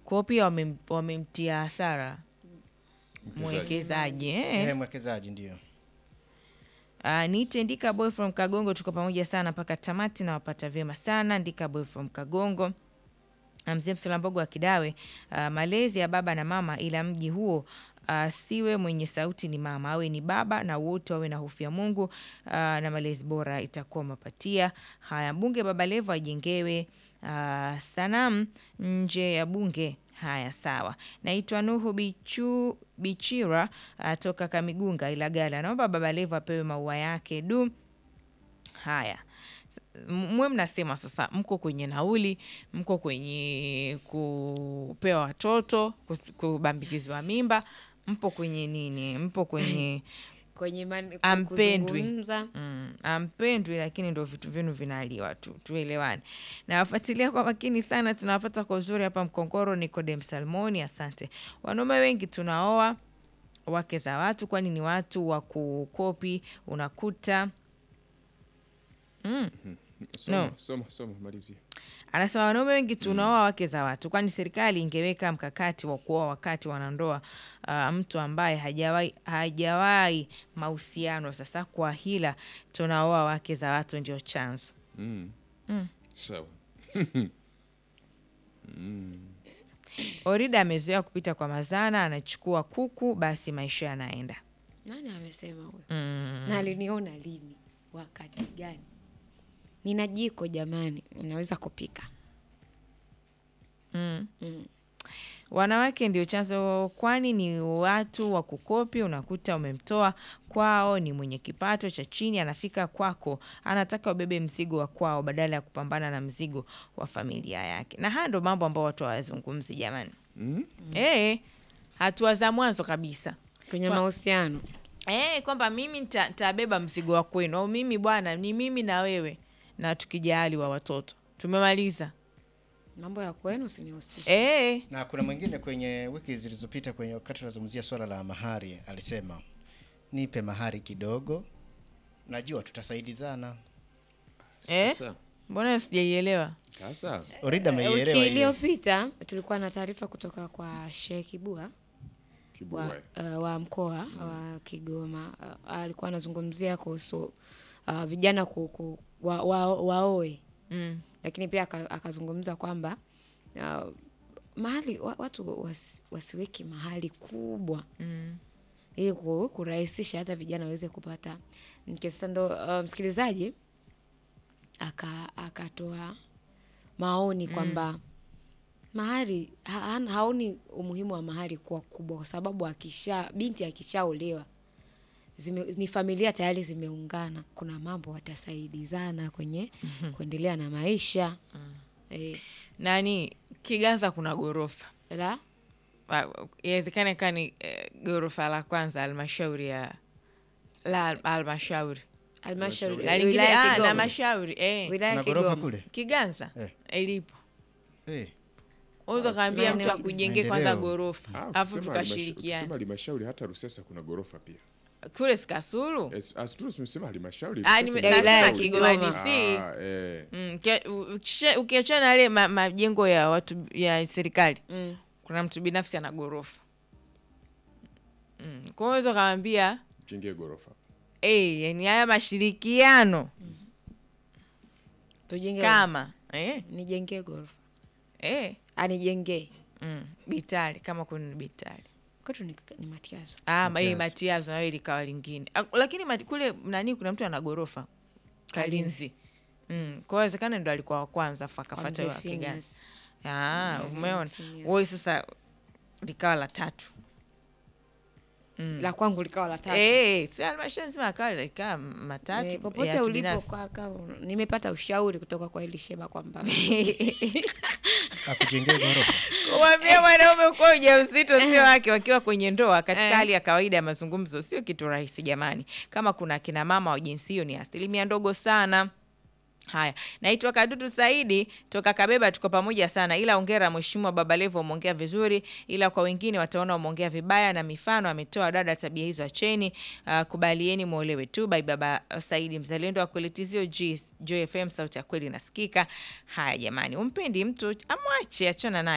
kwao pia wamem- wamemtia hasara mwekezaji eh. Eh, mwekezaji ndio. Uh, niite Ndika Boy from Kagongo, tuko pamoja sana mpaka tamati na wapata vyema sana. Ndika Boy from Kagongo. Ah, Mzee Msulambogo wa Kidawe, uh, malezi ya baba na mama, ila mji huo uh, siwe mwenye sauti ni mama, awe ni baba na wote wawe na hofu ya Mungu uh, na malezi bora itakuwa mapatia. Haya, mbunge Baba Levo ajengewe uh, sanamu nje ya bunge. Haya, sawa. Naitwa Nuhu Bichu, Bichira uh, toka Kamigunga Ilagala. Naomba Baba Levo apewe maua yake du. Haya, M- mwe mnasema sasa, mko kwenye nauli, mko kwenye kupewa watoto, ku- kubambikizwa mimba, mpo kwenye nini? Mpo kwenye kwenye man- Ampendwi. kuzungumza. mm, ampendwi, lakini ndo vitu vyenu vinaliwa tu, tuelewane. Nawafuatilia kwa makini sana, tunawapata kwa uzuri hapa Mkongoro. Nikodem Salmoni, asante. Wanaume wengi tunaoa wake za watu, kwani ni watu wa kukopi, unakuta mm. Soma, No. soma, soma, malizia. Anasema wanaume wengi tunaoa wake za watu, kwani serikali ingeweka mkakati wa kuoa wakati wanandoa uh, mtu ambaye hajawahi hajawahi mahusiano. Sasa kwa hila tunaoa wake za watu ndio chanzo. Mm. Mm. Sawa. Orida amezoea kupita kwa mazana, anachukua kuku, basi maisha yanaenda. Nani amesema huyo? Mm. Na aliniona lini? Wakati gani? Nina jiko jamani, ninaweza kupika. Mm. Mm. Wanawake ndio chanzo, kwani ni watu wa kukopi. Unakuta umemtoa kwao, ni mwenye kipato cha chini, anafika kwako, anataka ubebe mzigo wa kwao badala ya kupambana na mzigo wa familia yake. Na haya ndo mambo ambayo watu hawazungumzi jamani. Mm? Eh, hatua za mwanzo kabisa Kwenye Kwa- mahusiano. eh, kwamba mimi nita- nitabeba mzigo wa kwenu, au mimi bwana, ni mimi na wewe, na tukijali wa watoto tumemaliza. Mambo ya kwenu usinihusishe. Eh, Na kuna mwingine kwenye wiki zilizopita kwenye wakati tunazungumzia swala la mahari alisema nipe mahari kidogo, najua tutasaidizana. eh, Sasa, mbona sijaielewa? sasa Orida Eh, ameielewa Wiki hiyo. iliyopita tulikuwa na taarifa kutoka kwa Sheikh Kibua wa, kibua. uh, wa mkoa wa Kigoma uh, alikuwa anazungumzia kuhusu uh, vijana ku, ku, wa, wa, waoe Mm. lakini pia aka- akazungumza kwamba uh, mahali wa, watu was, wasiweki mahali kubwa Mm. ili ku- kurahisisha hata vijana waweze kupata mke. Sasa ndo uh, msikilizaji aka akatoa maoni kwamba mahari ha, ha- haoni umuhimu wa mahari kuwa kubwa, kwa sababu akisha binti akishaolewa zime, ni familia tayari zimeungana, kuna mambo watasaidizana kwenye kuendelea na maisha eh, Nani Kiganza kuna ghorofa la Ah, inawezekana ikawa ni eh, ghorofa la kwanza halmashauri ya la al- halmashauri halmashauri na lingine wilaya ya ah, na Kigoma. mashauri eh. wilaya ya Kuna ghorofa Kigoma. kule Kiganza Eh. ilipo eh. unaweza kaambia mtu maeneo- akujengee kwanza Maendeleo. ghorofa Ah, alafu ukisema halmasha- tukashirikiana ukisema halmashauri hata Rusesa kuna ghorofa pia. kule Sikasulu As- as tu tumesema halmashauri. Ah, Rusesa nime- ni Ya wilaya ya nasema Kigoma Kigoma. DC Ah, eh. Mm, kia- ukisha- ukiachana na yale ma- majengo ya watu ya serikali Mm. kuna mtu binafsi ana ghorofa mm. kwa hiyo unaweza ukamwambia Jengee ghorofa. eh, yani haya mashirikiano tujenge kama eh, nijengee ghorofa eh, anijengee mm, bitali kama kuna bitali kwetu ni, ni matiazo Ah, ma- hii Matiazo. matiazo nayo ilikawa lingine Ah, lakini mati, kule nani kuna mtu ana ghorofa kalinzi mm. kwa wezekana ndo alikuwa wa kwanza afu Kwa akafata mzee wa Kiganza. Phineas. Ah, Mm, umeona Phineas. woi sasa likawa la tatu la kwangu likawa la tatu Eh, si halmashauri nzima akawa likawa matatu Eh, popote ya ulipo kibinafsi. kaka nimepata ushauri kutoka kwa Elisheba kwamba akujengee ghorofa Kumwambia mwanaume kuwa ujauzito sio wake wakiwa kwenye ndoa katika hali ya kawaida ya mazungumzo sio kitu rahisi jamani. Kama kuna akina mama wa jinsi hiyo ni asilimia ndogo sana. Haya, naitwa Kadutu Saidi toka Kabeba, tuko pamoja sana, ila ongera Mheshimiwa Baba Levo, umeongea vizuri, ila kwa wengine wataona umeongea vibaya, na mifano ametoa dada, tabia hizo acheni. Uh, kubalieni muolewe tu. Bai Baba Saidi, mzalendo wa kweli, tizio G- Joy FM, sauti ya kweli nasikika. Haya jamani, umpendi mtu amwache, achana naye.